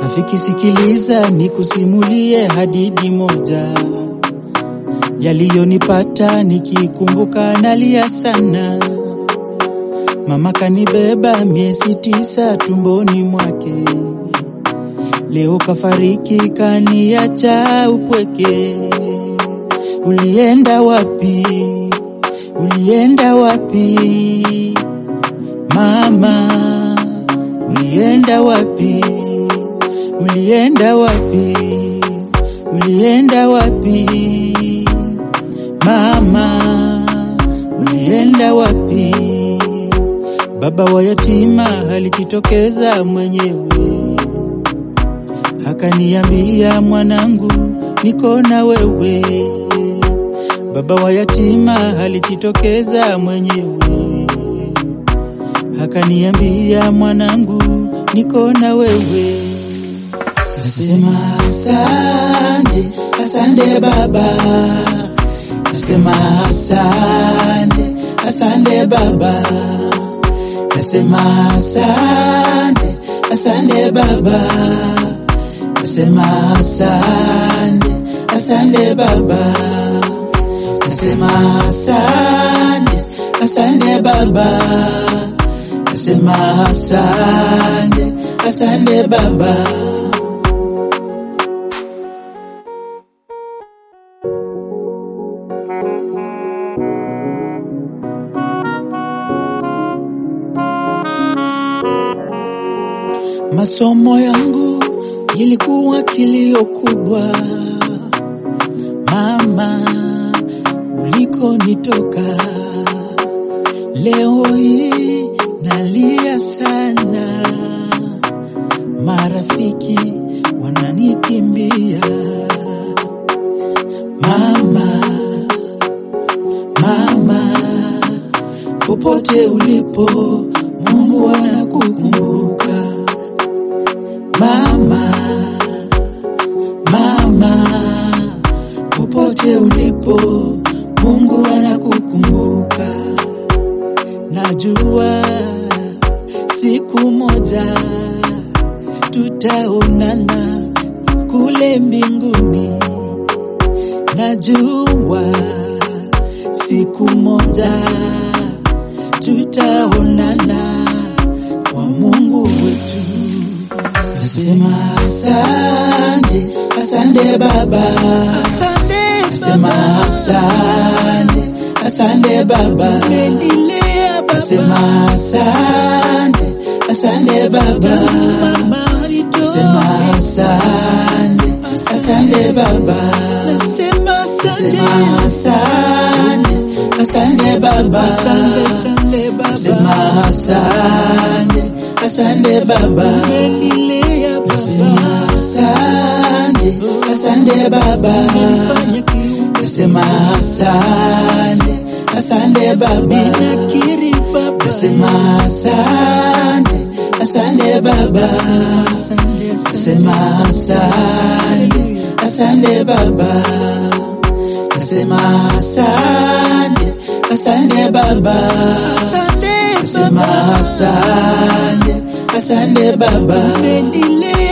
Rafiki, sikiliza nikusimulie hadithi moja yaliyonipata, nikikumbuka nalia sana. Mama kanibeba miezi tisa tumboni mwake, leo kafariki, kaniacha upweke. Ulienda wapi? Ulienda wapi mama? Ulienda wapi? Ulienda wapi? Ulienda wapi mama? Ulienda wapi? Baba wa yatima alijitokeza mwenyewe, akaniambia mwanangu, niko na wewe. Baba wa yatima alijitokeza mwenyewe, akaniambia mwanangu, niko na wewe. Nasema asante, asante baba. Nasema asante, asante baba. Nasema asante, asante baba. Nasema asante, asante baba. Nasema asante, asante baba. Nasema asante, asante baba. Masomo yangu ilikuwa kilio kubwa, mama, ulikonitoka. Leo hii nalia sana, marafiki wananikimbia. Mama, mama, popote ulipo, Mungu anakukumbuka. Mama, mama, popote ulipo, Mungu anakukumbuka. Najua siku moja tutaonana kule mbinguni. Najua siku moja tutaonana kwa Mungu wetu. Nasema asante, asante baba. Asante Nasema asante, asante baba. umenilea Nasema baba, asante, asante baba. mama alitoa. Nasema asante, asante baba. Nasema Nasema asante, asante, asante baba. asante, asante Nasema baba, asante, asante baba. umenilea Nasema baba, asante, asante baba. fanya kiumbe Nasema asante, asante baba. nakiri baba, Nasema asante, asante baba. asante, Nasema asante, asante baba. Nasema asante, asante baba. asante Nasema baba, asante, asante baba. umenilea